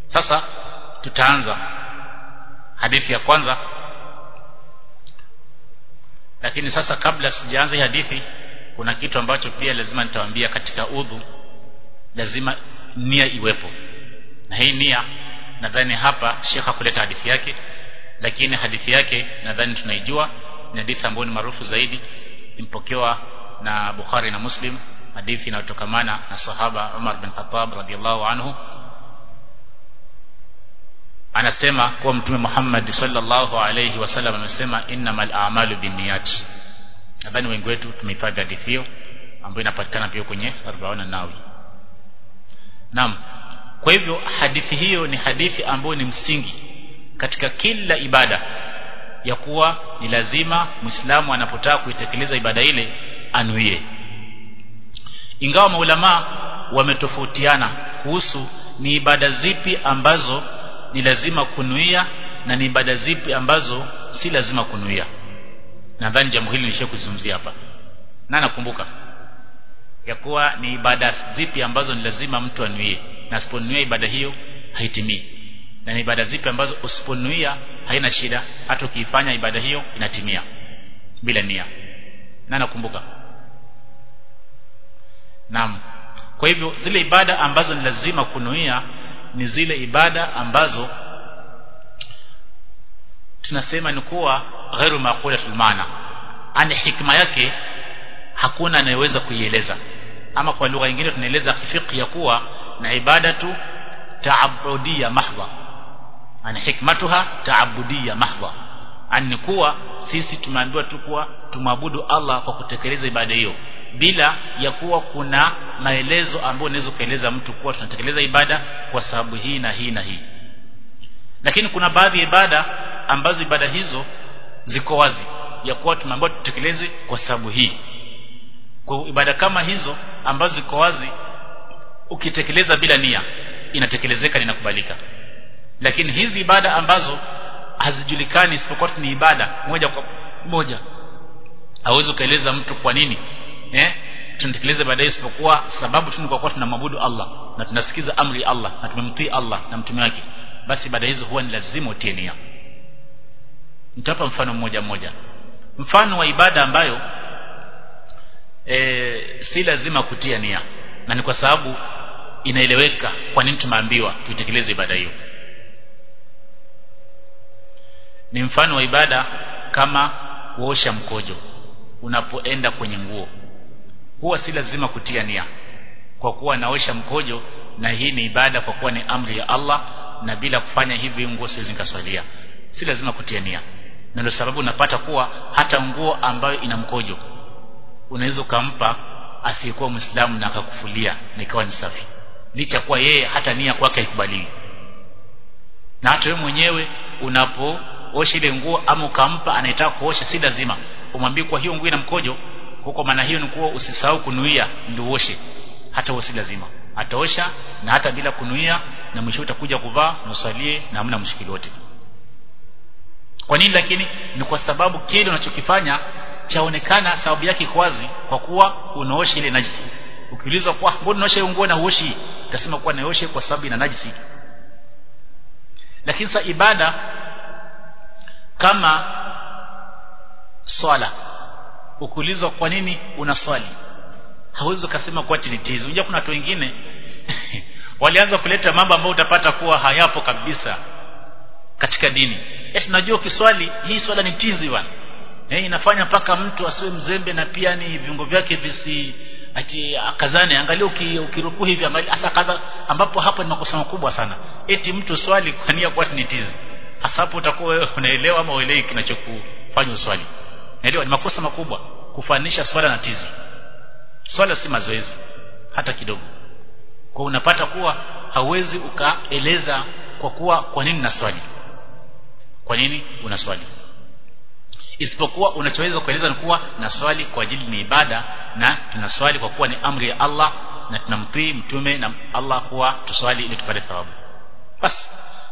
sasa tutaanza hadithi ya kwanza lakini sasa kabla sijaanza hii hadithi kuna kitu ambacho pia lazima nitawaambia katika udhu lazima nia iwepo na hii nia nadhani hapa Sheikh hakuleta hadithi yake lakini hadithi yake nadhani tunaijua ni hadithi ambayo ni maarufu zaidi impokewa na Bukhari na Muslim hadithi inayotokamana na sahaba Umar bin Khattab radhiallahu anhu anasema kuwa mtume Muhammad sallallahu alayhi wasallam amesema innamal a'malu binniyat nadhani wengi wetu tumehifadhi hadithi hiyo ambayo inapatikana pia kwenye 40 nawi Naam kwa hivyo hadithi hiyo ni hadithi ambayo ni msingi katika kila ibada ya kuwa ni lazima Muislamu anapotaka kuitekeleza ibada ile anuie ingawa maulama wametofautiana kuhusu ni ibada zipi ambazo ni lazima kunuia na ni ibada zipi ambazo si lazima kunuia nadhani jambo hili nilisha kuzungumzia hapa na nakumbuka ya kuwa ni ibada zipi ambazo ni lazima mtu anuie na asiponuia ibada hiyo haitimii na ni ibada zipi ambazo usiponuia haina shida hata ukiifanya ibada hiyo inatimia bila nia na nakumbuka Naam. Kwa hivyo zile ibada ambazo ni lazima kunuia ni zile ibada ambazo tunasema ni kuwa ghairu maqulatul maana. Ani hikma yake hakuna anayeweza kuieleza. Ama kwa lugha nyingine tunaeleza fiqh ya kuwa na ibada tu ta'abbudiyya mahdha. Ani hikmatuha ta'abbudiyya mahdha. Ani kuwa sisi tumeambiwa tu kuwa tumwabudu Allah kwa kutekeleza ibada hiyo bila ya kuwa kuna maelezo ambayo unaweza kueleza mtu kuwa tunatekeleza ibada kwa sababu hii na hii na hii lakini kuna baadhi ya ibada ambazo ibada hizo ziko wazi ya kuwa tumeambiwa tutekeleze kwa sababu hii kwa ibada kama hizo ambazo ziko wazi ukitekeleza bila nia inatekelezeka na inakubalika lakini hizi ibada ambazo hazijulikani isipokuwa ni ibada moja kwa moja hauwezi ukaeleza mtu kwa nini eh tunatekeleza baadaye isipokuwa sababu tu ni kwa kuwa tunamwabudu Allah na tunasikiza amri ya Allah na tumemtii Allah na mtume wake basi baada hizo huwa ni lazima utie nia nitapa mfano mmoja mmoja mfano wa ibada ambayo e, si lazima kutia nia na ni kwa sababu inaeleweka kwa nini tumeambiwa tuitekeleze ibada hiyo ni mfano wa ibada kama kuosha mkojo unapoenda kwenye nguo huwa si lazima kutia nia kwa kuwa naosha mkojo na hii ni ibada kwa kuwa ni amri ya Allah na bila kufanya hivi nguo siwezi nikaswalia si lazima kutia nia na ndio sababu unapata kuwa hata nguo ambayo ina mkojo unaweza ukampa asiyekuwa Muislamu na akakufulia na ikawa ni safi licha kuwa yeye hata nia kwake haikubaliwi na hata wewe mwenyewe unapoosha ile nguo ama ukampa anayetaka kuosha si lazima umwambie kwa hiyo nguo ina mkojo huko maana hiyo ni kuwa usisahau kunuia ndio uoshe hata usi lazima ataosha na hata bila kunuia na mwisho utakuja kuvaa nusalie na hamna mshikili wote kwa nini lakini ni kwa sababu kile unachokifanya chaonekana sababu yake kwazi kwa kuwa unaosha ile najisi ukiulizwa kwa mbona unaosha nguo na uoshi utasema kuwa naoshe kwa sababu ina najisi lakini sa ibada kama swala ukiulizwa kwa nini unaswali hauwezi ukasema kwa tinitizi unajua kuna watu wengine walianza kuleta mambo ambayo utapata kuwa hayapo kabisa katika dini eti tunajua ukiswali hii swala ni tizi bwana eh inafanya mpaka mtu asiwe mzembe na pia ni viungo vyake visi ati akazane angalia ukirukuu hivi hasa kaza ambapo hapo ni makosa makubwa sana eti mtu swali kwa nia kwa ni tizi hasa hapo utakuwa wewe unaelewa ama uelewi kinachokufanya uswali Naelewa ni makosa makubwa kufanisha swala na tizi. Swala si mazoezi hata kidogo. Kwa unapata kuwa hauwezi ukaeleza kwa kuwa kwa nini naswali. Kwa nini unaswali? Isipokuwa unachoweza kueleza ni kuwa naswali kwa ajili ni ibada na tunaswali kwa kuwa ni amri ya Allah na tunamtii mtume na Allah kuwa tuswali ili tupate thawabu. Basi.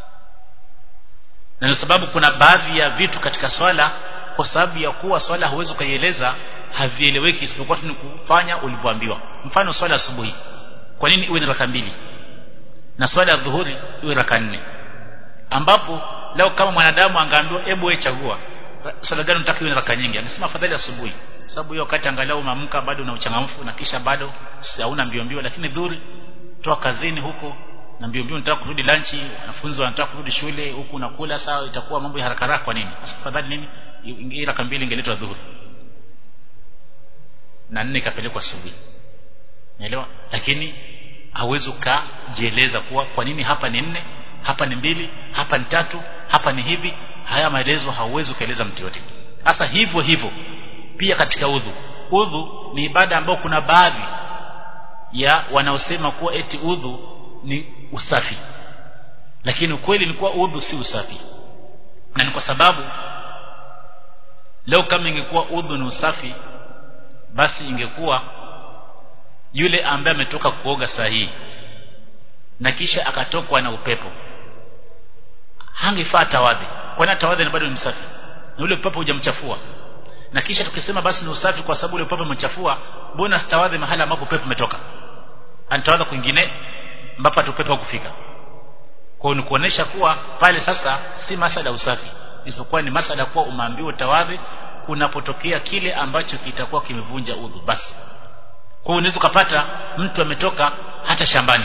Na ndio sababu kuna baadhi ya vitu katika swala kwa sababu ya kuwa swala huwezi ukaieleza havieleweki isipokuwa tu ni kufanya ulivyoambiwa mfano swala asubuhi kwa nini iwe ni raka mbili na swala ya dhuhuri iwe raka nne ambapo leo kama mwanadamu angaambiwa hebu wewe chagua swala gani unataka iwe raka nyingi angesema afadhali asubuhi sababu hiyo wakati angalau umeamka bado una uchangamfu na kisha bado hauna mbio mbio lakini dhuhuri toa kazini huko na mbio mbio unataka kurudi lanchi wanafunzi wanataka kurudi shule huku unakula sawa itakuwa mambo ya haraka haraka kwa nini afadhali nini hii raka mbili ingeletwa dhuhuri na nne ikapelekwa asubuhi naelewa lakini hauwezi ukajieleza kuwa kwa nini hapa ni nne hapa ni mbili hapa ni tatu hapa ni hivi haya maelezo hauwezi ukaeleza mtu yote sasa hivyo hivyo pia katika udhu udhu ni ibada ambayo kuna baadhi ya wanaosema kuwa eti udhu ni usafi lakini ukweli ni kuwa udhu si usafi na ni kwa sababu leo kama ingekuwa udhu ni usafi basi ingekuwa yule ambaye ametoka kuoga sahihi na kisha akatokwa na upepo hangefaa tawadhi kwani tawadhi ni bado ni msafi na ule upepo hujamchafua na kisha tukisema basi ni usafi kwa sababu ule upepo umechafua mbona sitawadhi mahali ambapo upepo umetoka anatawadha kwingine ambapo upepo hakufika kwa ni kuonesha kuwa pale sasa si masala usafi isipokuwa ni masala kuwa umeambiwa tawadhi kunapotokea kile ambacho kitakuwa kimevunja udhu basi kwa hiyo unaweza kupata mtu ametoka hata shambani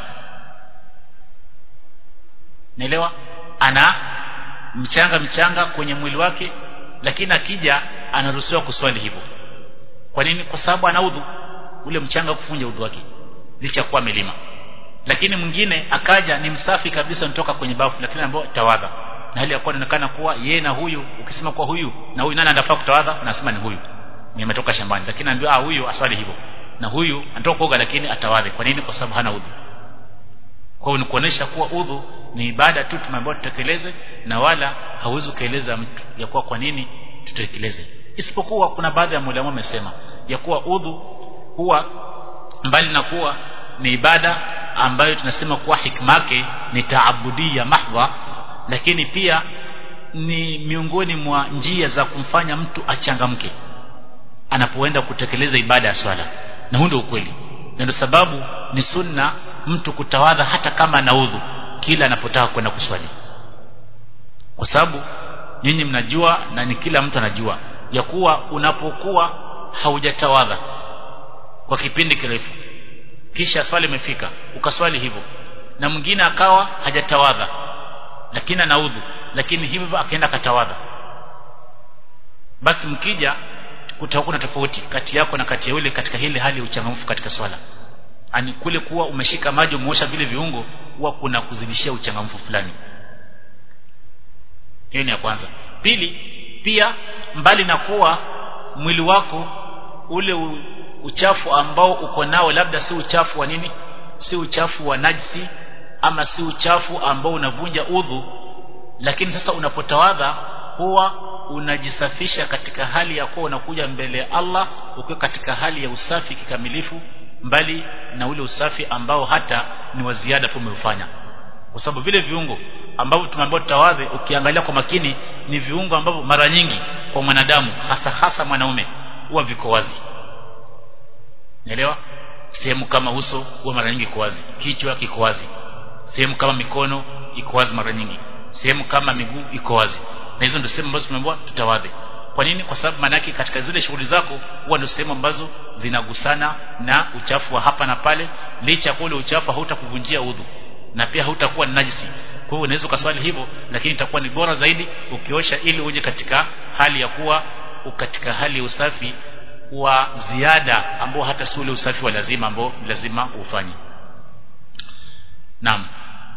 naelewa ana mchanga mchanga kwenye mwili wake lakini akija anaruhusiwa kuswali hivyo kwa nini kwa sababu ana udhu ule mchanga kufunja udhu wake licha kuwa milima lakini mwingine akaja ni msafi kabisa nitoka kwenye bafu lakini ambao tawadha na hali ya kuwa inaonekana kuwa yeye na huyu ukisema kwa huyu na huyu nani anafaa kutawadha nasema ni huyu nimetoka shambani lakini naambiwa ah huyu aswali hivyo na huyu anatoka kuoga lakini atawadhe kwa nini kwa sababu hana udhu kwa hiyo ni kuonesha kuwa udhu ni ibada tu tumeambiwa tutekeleze na wala hauwezi ukaeleza mtu ya kuwa kwa nini tutekeleze isipokuwa kuna baadhi ya mulama wamesema ya kuwa udhu huwa mbali na kuwa ni ibada ambayo tunasema kuwa hikmake ni taabudia mahdha lakini pia ni miongoni mwa njia za kumfanya mtu achangamke anapoenda kutekeleza ibada ya swala na huo ndio ukweli na ndio sababu ni sunna mtu kutawadha hata kama ana udhu kila anapotaka kwenda kuswali kwa sababu nyinyi mnajua na ni kila mtu anajua ya kuwa unapokuwa haujatawadha kwa kipindi kirefu kisha swali imefika ukaswali hivyo na mwingine akawa hajatawadha lakini ana udhu lakini hivyo akaenda katawadha basi mkija kutakuwa na tofauti kati yako na kati ya yule katika ile hali ya uchangamfu katika swala ani kule kuwa umeshika maji umeosha vile viungo huwa kuna kuzidishia uchangamfu fulani hiyo ni ya kwanza pili pia mbali na kuwa mwili wako ule u, uchafu ambao uko nao labda si uchafu wa nini si uchafu wa najisi ama si uchafu ambao unavunja udhu lakini sasa unapotawadha huwa unajisafisha katika hali ya kuwa unakuja mbele ya Allah ukiwa katika hali ya usafi kikamilifu mbali na ule usafi ambao hata ni wa ziada tu umeufanya kwa sababu vile viungo ambavyo tumeambiwa tutawadhe ukiangalia kwa makini ni viungo ambavyo mara nyingi kwa mwanadamu hasa hasa mwanaume huwa viko wazi Naelewa? Sehemu kama uso huwa mara nyingi iko wazi, kichwa kiko wazi. Sehemu kama mikono iko wazi mara nyingi. Sehemu kama miguu iko wazi. Na hizo ndio sehemu ambazo tumeambiwa tutawadhe. Kwa nini? Kwa sababu maana yake katika zile shughuli zako huwa ndio sehemu ambazo zinagusana na uchafu wa hapa na pale, licha ya kule uchafu hautakuvunjia udhu na pia hautakuwa ni najisi. Kwa hiyo unaweza ukaswali hivyo, lakini itakuwa ni bora zaidi ukiosha ili uje katika hali ya kuwa katika hali ya usafi wa ziada ambao hata si ule usafi wa lazima ambao lazima ufanye naam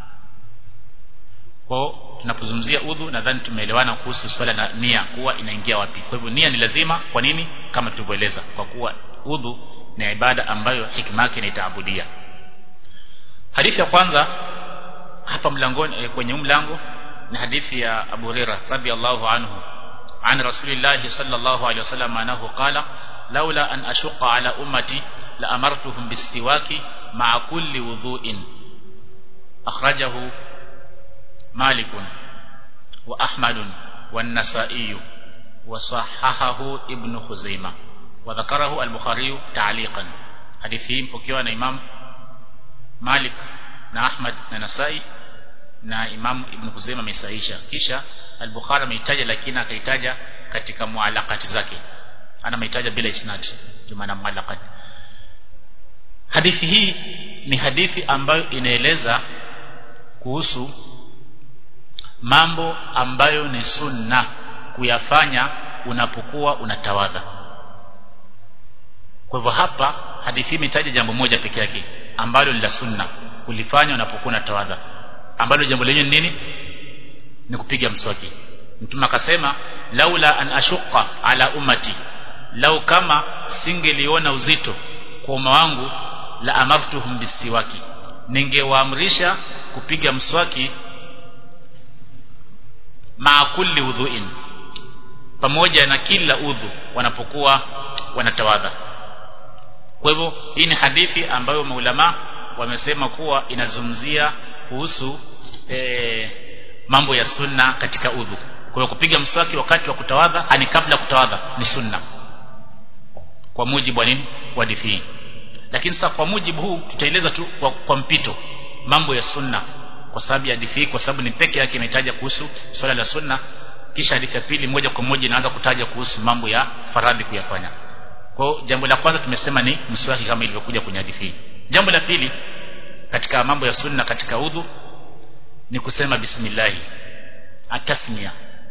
kwa tunapozungumzia udhu nadhani tumeelewana kuhusu swala la nia kuwa inaingia wapi kwa hivyo nia ni lazima kwa nini kama tulivyoeleza kwa kuwa udhu ni ibada ambayo hikma yake ni taabudia hadithi ya kwanza hapa mlangoni kwenye mlango ni hadithi ya Abu Hurairah radhiallahu anhu عن رسول الله صلى الله عليه وسلم أنه قال لولا أن أشق على أمتي لأمرتهم بالسواك مع كل وضوء أخرجه مالك وأحمد والنسائي وصححه ابن خزيمة وذكره البخاري تعليقا حديثهم ukiwa na Imam Malik na Ahmad na Nasai na Imam Ibn Kuzaima amesahisha kisha al-Bukhari ameitaja lakini akaitaja katika mualaqati zake ana ameitaja bila isnad ndio maana mualaqat hadithi hii ni hadithi ambayo inaeleza kuhusu mambo ambayo ni sunna kuyafanya unapokuwa unatawadha kwa hivyo hapa hadithi hii imetaja jambo moja peke yake ambalo ni la sunna kulifanya unapokuwa unatawadha ambalo jambo lenyewe ni nini ni kupiga mswaki mtume akasema laula an ashuqa ala ummati lau kama singeliona uzito kwa umma wangu la amartuhum bisiwaki ningewaamrisha kupiga mswaki maa kulli udhuin pamoja na kila udhu wanapokuwa wanatawadha kwa hivyo hii ni hadithi ambayo maulama wamesema kuwa inazungumzia kuhusu e, mambo ya sunna katika udhu kwa hiyo kupiga mswaki wakati wa kutawadha ani kabla kutawadha ni sunna kwa mujibu wa nini wa hadithi hii lakini sasa kwa mujibu huu tutaeleza tu kwa, kwa mpito mambo ya sunna kwa sababu ya hadithi hii kwa sababu ni peke yake imetaja kuhusu swala la sunna kisha hadithi ya pili moja kwa moja inaanza kutaja kuhusu mambo ya faradhi kuyafanya kwa jambo la kwanza tumesema ni mswaki kama ilivyokuja kwenye hadithi hii jambo la pili katika mambo ya sunna katika udhu ni kusema bismillah atasmia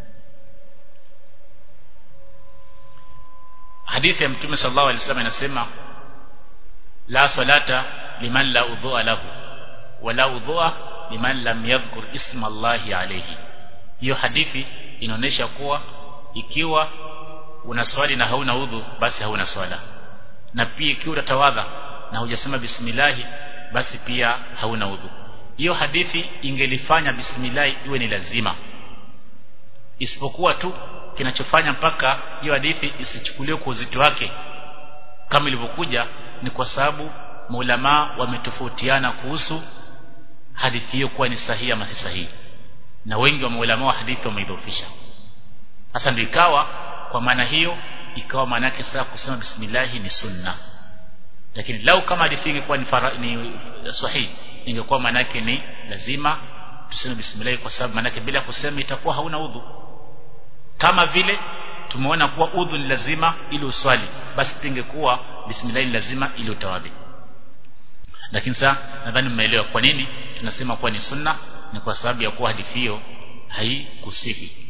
hadithi ya mtume sallallahu alaihi wasallam inasema la salata liman la udhua lahu wala udhua liman lam yadhkur isma Allahi alayhi hiyo hadithi inaonyesha kuwa ikiwa una swali na hauna udhu basi hauna swala na pia ikiwa utatawadha na hujasema bismillah basi pia hauna udhu hiyo hadithi ingelifanya bismillah iwe ni lazima isipokuwa tu kinachofanya mpaka hiyo hadithi isichukuliwe kwa uzito wake kama ilivyokuja ni kwa sababu maulama wametofautiana kuhusu hadithi hiyo kuwa ni sahihi ama si sahihi na wengi wa maulama wa hadithi wameidhofisha sasa ndio ikawa kwa maana hiyo ikawa maana yake sasa kusema bismillah ni sunna lakini lau kama hadithi ingekuwa ni, fara, ni sahihi ingekuwa maana yake ni lazima tuseme bismillah kwa sababu maana yake bila kusema itakuwa hauna udhu kama vile tumeona kuwa udhu ni lazima ili uswali basi pingekuwa bismillah ni lazima ili utawadhi lakini sasa nadhani mmeelewa kwa nini tunasema kuwa ni sunna ni kwa sababu ya kuwa hadithi hiyo haikusihi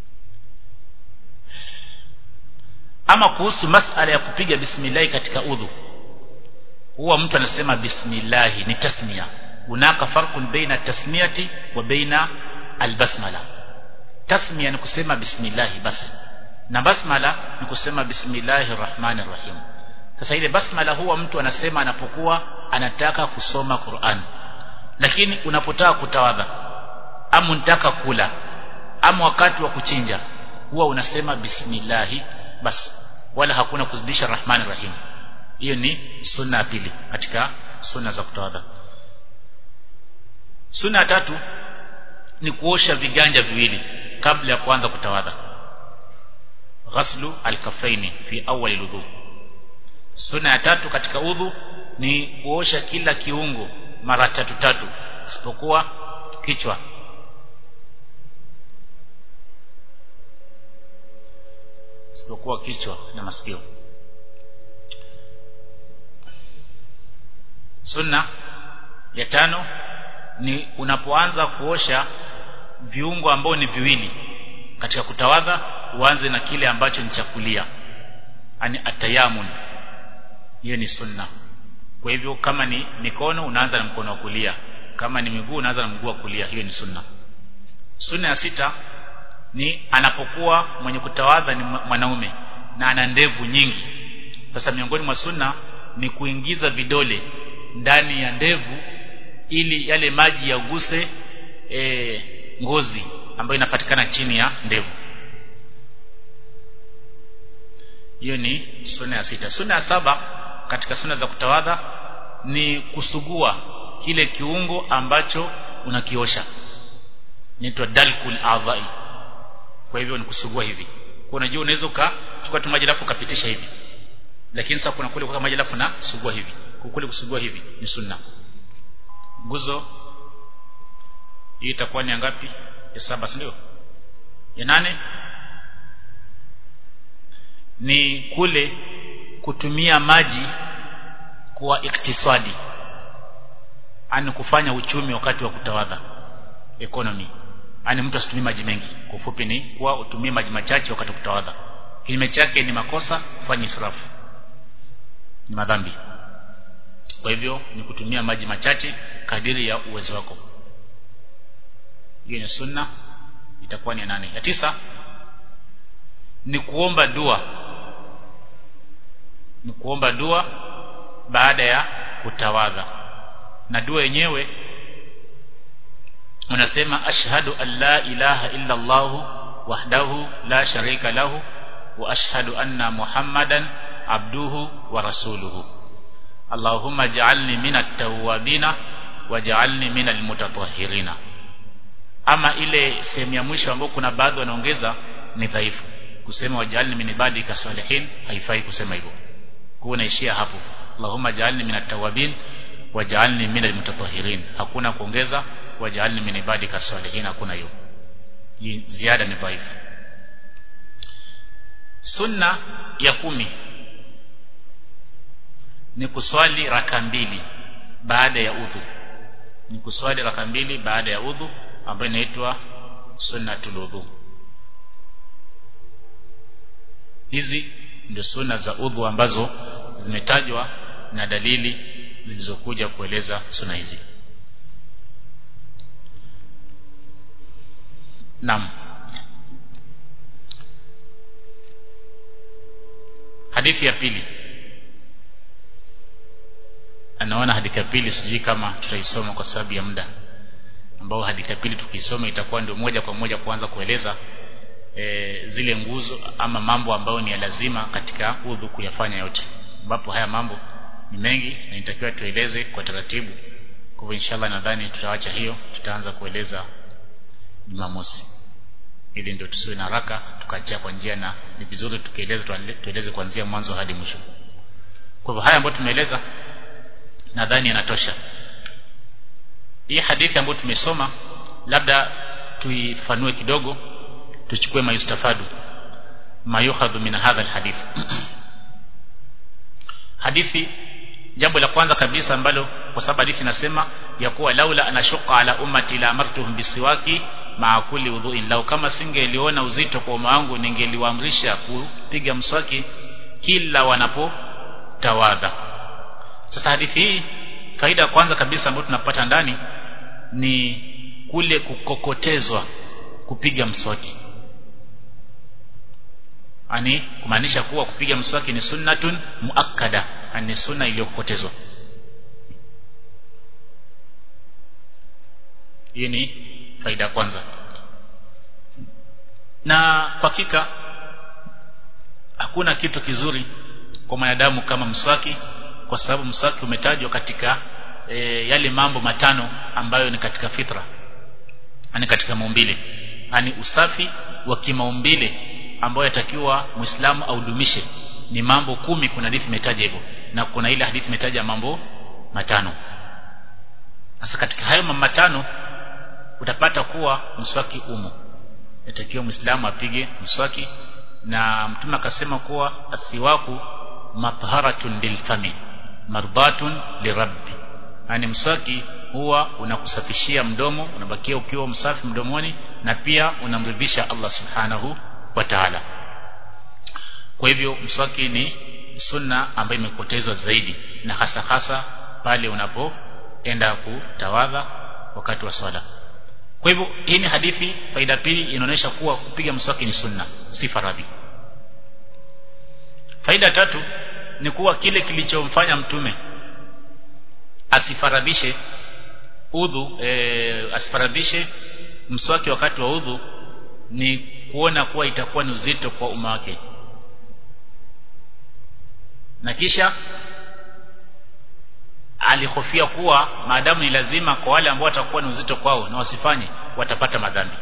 ama kuhusu masala ya kupiga bismillah katika udhu huwa mtu anasema bismillah ni tasmia hunaka farqun baina tasmiyati wa baina albasmala tasmia ni kusema bismillah basi na basmala ni kusema bismillahir rahmanir rahim sasa ile basmala huwa mtu anasema anapokuwa anataka kusoma Qur'an lakini unapotaka kutawadha ama unataka kula ama wakati wa kuchinja huwa unasema bismillah basi wala hakuna kuzidisha rahmanir rahim hiyo ni sunna ya pili katika sunna za kutawadha sunna ya tatu ni kuosha viganja viwili kabla ya kuanza kutawadha ghaslu alkafaini fi awwal alwudu sunna ya tatu katika udhu ni kuosha kila kiungo mara tatu tatu isipokuwa kichwa isipokuwa kichwa na masikio sunna ya tano ni unapoanza kuosha viungo ambao ni viwili katika kutawadha uanze na kile ambacho ni chakulia ani atayamun hiyo ni sunna kwa hivyo kama ni mikono unaanza na mkono wa kulia kama ni miguu unaanza na mguu wa kulia hiyo ni sunna sunna ya sita ni anapokuwa mwenye kutawadha ni mwanaume na ana ndevu nyingi sasa miongoni mwa sunna ni kuingiza vidole ndani ya ndevu ili yale maji yaguse e, ngozi ambayo inapatikana chini ya ndevu hiyo ni sunna ya sita sunna ya saba katika sunna za kutawadha ni kusugua kile kiungo ambacho unakiosha inaitwa dalkul adhai kwa hivyo ni kusugua hivi kwa unajua unaweza ukachukua tu maji alafu ukapitisha hivi lakini sasa kuna kule kwa maji alafu na sugua hivi kule kusugua hivi ni sunna nguzo hii itakuwa ni ngapi ya saba si ndio ya nane ni kule kutumia maji kwa iktisadi ani kufanya uchumi wakati wa kutawadha economy ani mtu asitumie maji mengi kwa ufupi ni kuwa utumie maji machache wakati wa kutawadha kinyume chake ni makosa kufanya israfu ni madhambi kwa hivyo ni kutumia maji machache kadiri ya uwezo wako hiyo ni sunna itakuwa ni nane ya tisa ni kuomba dua ni kuomba dua baada ya kutawadha na dua yenyewe unasema ashhadu an la ilaha illa Allah wahdahu la sharika lahu wa ashhadu anna muhammadan abduhu wa rasuluhu Allahumma ja'alni minat tawwabina waj'alni minal mutatahhirina ama ile sehemu ya mwisho ambayo kuna baadhi wanaongeza ni dhaifu kusema waj'alni min ibadika salihin haifai kusema hivyo kwa unaishia hapo Allahumma ja'alni minat tawwabin waj'alni minal mutatahhirin hakuna kuongeza waj'alni min ibadika salihin hakuna hiyo ziada ni dhaifu sunna ya kumi ni kuswali raka mbili baada ya udhu ni kuswali raka mbili baada ya udhu ambayo inaitwa sunnatul udhu hizi ndio sunna za udhu ambazo zimetajwa na dalili zilizokuja kueleza sunna hizi Naam Hadithi ya pili anaona hadithi ya pili sijui kama tutaisoma kwa sababu ya muda ambao hadithi ya pili tukisoma itakuwa ndio moja kwa moja kuanza kueleza e, zile nguzo ama mambo ambayo ni ya lazima katika udhu kuyafanya yote ambapo haya mambo ni mengi na inatakiwa tueleze kwa taratibu kwa hivyo inshallah nadhani tutaacha hiyo tutaanza kueleza Jumamosi ili ndio tusiwe na haraka tukaachia kwa njia na ni vizuri tukieleza tueleze kuanzia mwanzo hadi mwisho kwa hivyo haya ambayo tumeeleza nadhani yanatosha hii hadithi ambayo tumesoma labda tuifanue kidogo tuchukue mayustafadu mayukhadhu min hadha alhadith hadithi jambo la kwanza kabisa ambalo kwa sababu hadithi inasema ya kuwa laula anashuqa ala ummati la amartuhum bisiwaki maa kulli udhuin lau kama singeliona uzito kwa umma wangu ningeliwaamrisha kupiga mswaki kila wanapotawadha sasa hadithi hii faida ya kwanza kabisa ambayo tunapata ndani ni kule kukokotezwa kupiga mswaki ani kumaanisha kuwa kupiga mswaki ni sunnatun muakkada ni sunna iliyokokotezwa hiyo ni faida ya kwanza na kwa hakika hakuna kitu kizuri kwa mwanadamu kama mswaki kwa sababu mswaki umetajwa katika e, yale mambo matano ambayo ni katika fitra ani katika maumbile ani usafi wa kimaumbile ambayo yatakiwa muislamu audumishe ni mambo kumi kuna hadithi imetaja hivyo na kuna ile hadithi imetaja mambo matano sasa katika hayo mambo matano utapata kuwa mswaki umo yatakiwa muislamu apige mswaki na mtume akasema kuwa asiwaku matharatun lilfami mardatun lirabbi yani mswaki huwa unakusafishia mdomo unabakia ukiwa msafi mdomoni na pia unamridhisha Allah subhanahu wa ta'ala kwa hivyo mswaki ni sunna ambayo imepotezwa zaidi na hasa hasa pale unapoenda kutawadha wakati wa swala kwa hivyo hii ni hadithi faida pili inaonyesha kuwa kupiga mswaki ni sunna si faradhi faida tatu ni kuwa kile kilichomfanya mtume asifaradhishe udhu e, asifaradhishe mswaki wakati wa udhu ni kuona kuwa itakuwa ni uzito kwa umma wake na kisha alihofia kuwa maadamu ni lazima kwa wale ambao watakuwa ni uzito kwao na wasifanye watapata madhambi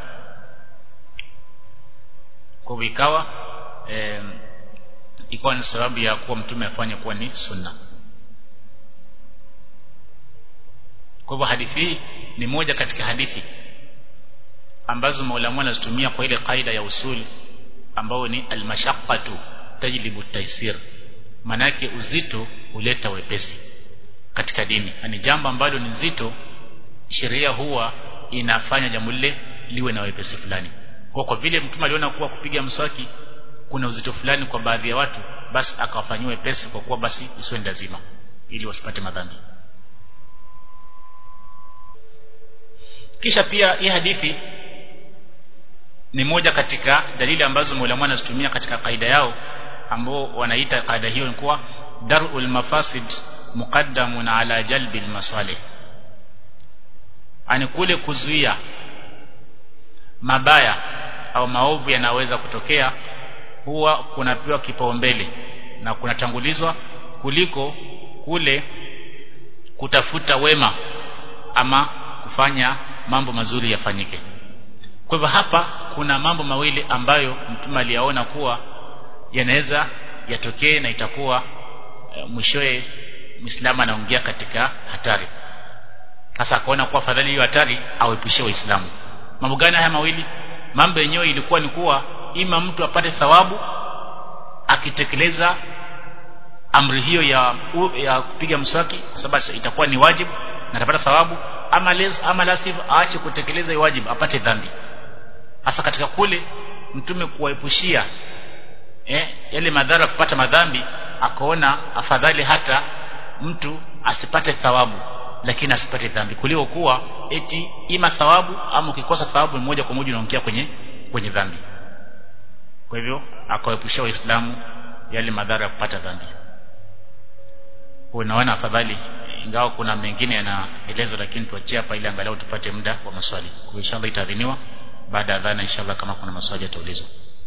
kwa hivyo ikawa e, ikawa ni sababu ya kuwa mtume afanye kuwa ni sunna kwa hivyo hadithi hii ni moja katika hadithi ambazo maulama wanazitumia kwa ile kaida ya usul ambao ni almashaqqatu tajlibu taisir manake uzito huleta wepesi katika dini ni jambo ambalo ni zito sheria huwa inafanya jambo lile liwe na wepesi fulani kwa kwa vile mtume aliona kuwa kupiga mswaki kuna uzito fulani kwa baadhi ya watu basi akawafanyia wepesi kwa kuwa basi isiwe lazima ili wasipate madhambi kisha pia hii hadithi ni moja katika dalili ambazo maulama wanazitumia katika kaida yao ambao wanaita kaida hiyo ni kuwa darul mafasid muqaddamun ala jalbi masalih ani kule kuzuia mabaya au maovu yanaweza kutokea huwa kunapewa kipaumbele na kunatangulizwa kuliko kule kutafuta wema ama kufanya mambo mazuri yafanyike kwa hivyo hapa kuna mambo mawili ambayo mtume aliyaona kuwa yanaweza yatokee na itakuwa e, mwishowe Muislamu anaingia katika hatari sasa akaona kuwa fadhali hiyo hatari auepushie waislamu mambo gani haya mawili mambo yenyewe ilikuwa ni kuwa ima mtu apate thawabu akitekeleza amri hiyo ya ya kupiga mswaki kwa sababu itakuwa ni wajibu na atapata thawabu ama les, ama lasif aache kutekeleza hiyo wajibu apate dhambi hasa katika kule mtume kuwaepushia eh, yale madhara kupata madhambi akaona afadhali hata mtu asipate thawabu lakini asipate dhambi kuliko kuwa eti ima thawabu ama ukikosa thawabu moja kwa moja unaongea kwenye kwenye dhambi kwa hivyo akawaepushia waislamu yale madhara ya kupata dhambi unaona afadhali ingawa kuna mengine yanaelezwa lakini tuachie hapa ili angalau tupate muda wa maswali kwa inshallah itaadhiniwa baada ya dhana inshallah kama kuna maswali yataulizwa